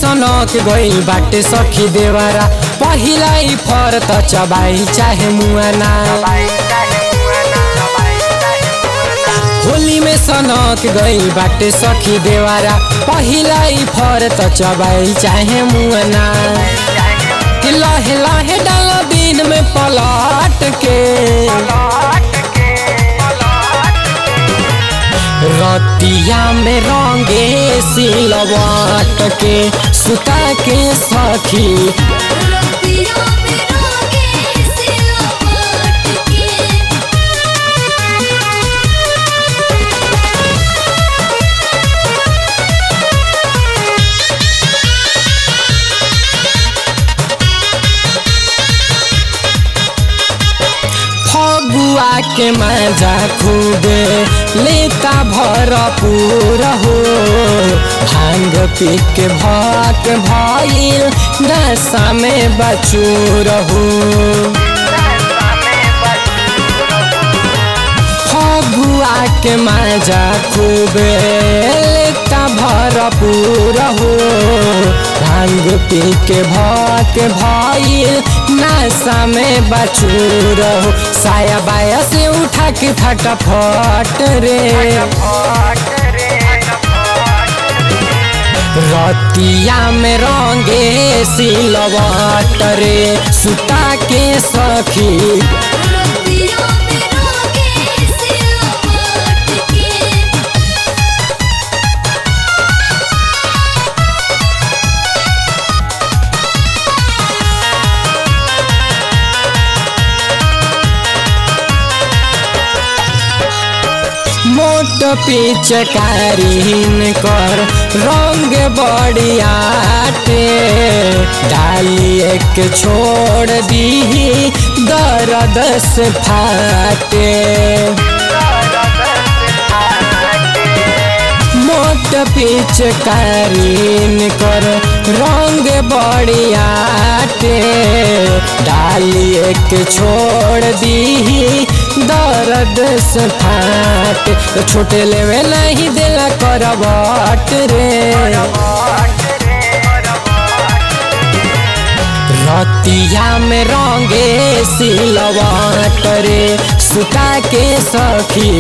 सनक गइल बाटे सखी देवरा पहिला ई फर त चबाई चाहे मुआना होली में सनक गइल बाटे सखी देवरा पहिला ई फर त चबाई चाहे मुआना कि लहे लहे डाल दिन में पलट के रतिया में रंगे सिलवट के सुता के सखी रतिया में रोगे सिलवट के फगुआ के मजा खूबे लेता भरपूर हो भांग पी के भाक भइल नशा में बचूर हो फगुआ के मजा खूबे लेता भरपूर हो भांग पी के भाक भइल नशा में बचूर हो साया बाया से उठा के फटाफट रे रतिया में रंगे सिलवट रे सुता के सखी रतिया में रोगे सिलवट के मोट पिचकारीन कर रंग बड़ियाटे डाली एक छोड़ दी दर्द से फाटे मोट पिचकारीन कर रंग बड़ियाटे डाली एक छोड़ दी दर्द से फाट तो छोटे लेवे नहीं दिला करवट रे रतिया में रंगे सिलवट रे सुता के सखी